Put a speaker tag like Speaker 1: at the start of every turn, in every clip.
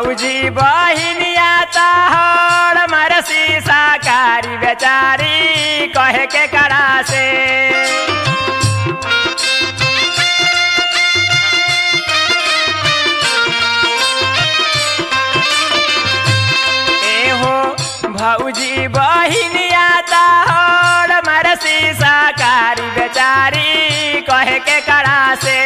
Speaker 1: भौजी बहिनिया तहर मरसी साकारी बेचारी कहे के करा से एहो भौजी बहिनिया तहर मरसी साकारी बेचारी कहे के करा से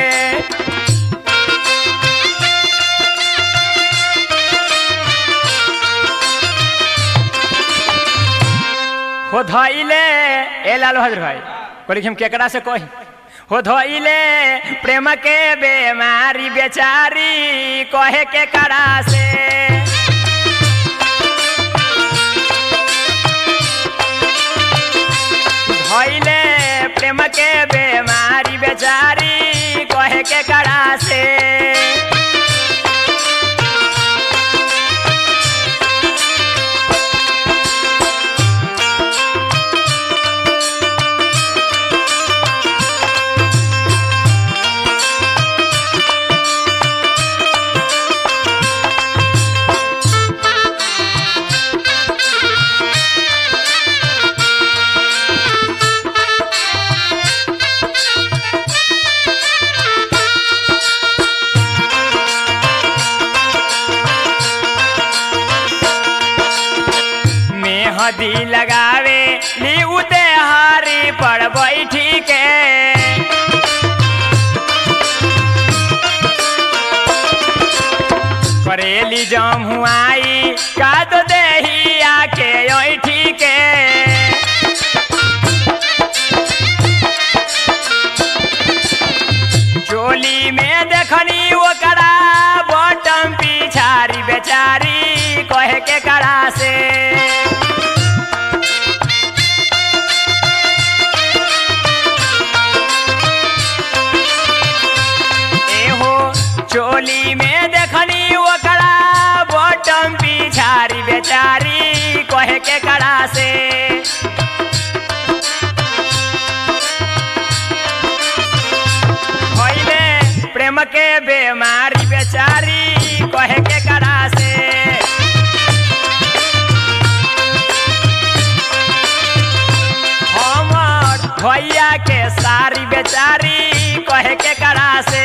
Speaker 1: हो धइले ए लाल बहादुर भाई कहली हम केकरा से कही हो धइले प्रेम के बेमारी बेचारी कहे के करा से धइले प्रेम के बेमारी बेचारी कहे के करा से मेहदी लगावे ली उते हारी पर बैठी के करेली जम हुआई का तो देही आके ऐठी के चोली में देखनी ओकरा बटम पिछारी बेचारी कहे के करा से एहो चोली में देखनी ओकरा बटम पिछारी बेचारी कहे के करा से भइले प्रेम के बेमारी बेचारी कहे के करा से हमर भैया के सारी बेचारी कहे के करा से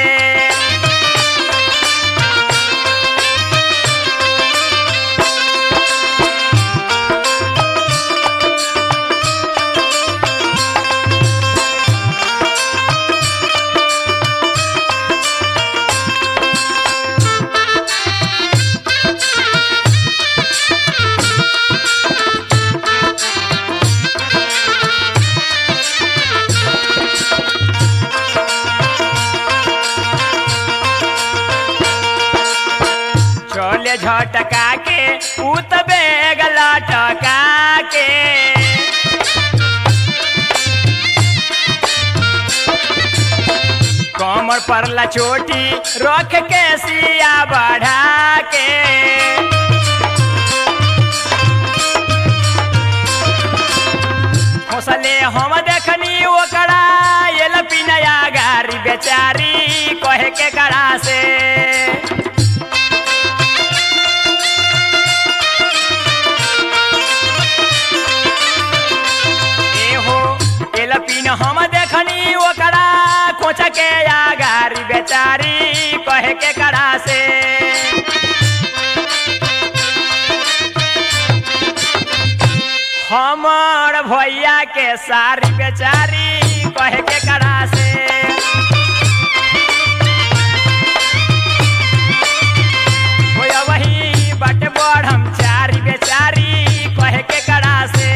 Speaker 1: चले झटका के उत बेग लटका के कमर पर ला चोटी रख के सिया बढ़ा के खोसले हम देखनी ओकरा एल पिनया गारी बेचारी कहे के करा से एहो एलपिन हम देखनी ओकरा कोच के आगारी बेचारी कहे के करा से हमर भैया के सारी बेचारी कहे के करा से होया वही बट बढ़म चारी बेचारी कहे के करा से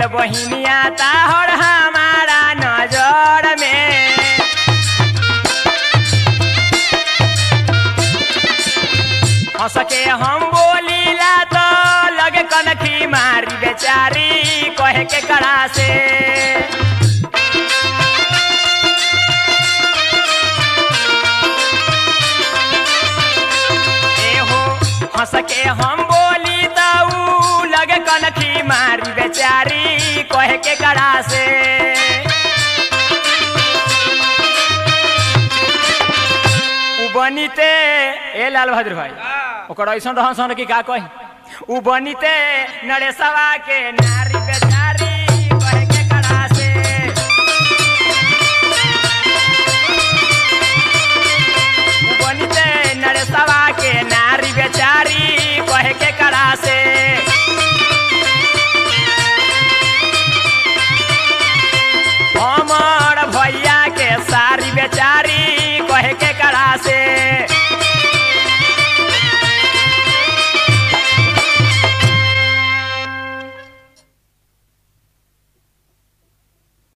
Speaker 1: बहिनिया ताहर हमारा नजर में हंस के हम बोलीला तो लगे कनखी मारी बेचारी कहे के कड़ा से एहो हंस के हम बोली दऊ लगे कनखी मारी बेचारी कहे के कड़ा से उ बनीते ए लाल बहादुर भाई ओकर ऐसन रहन सहन की का कही उ बनीते नरेशवा के नारी बेचारी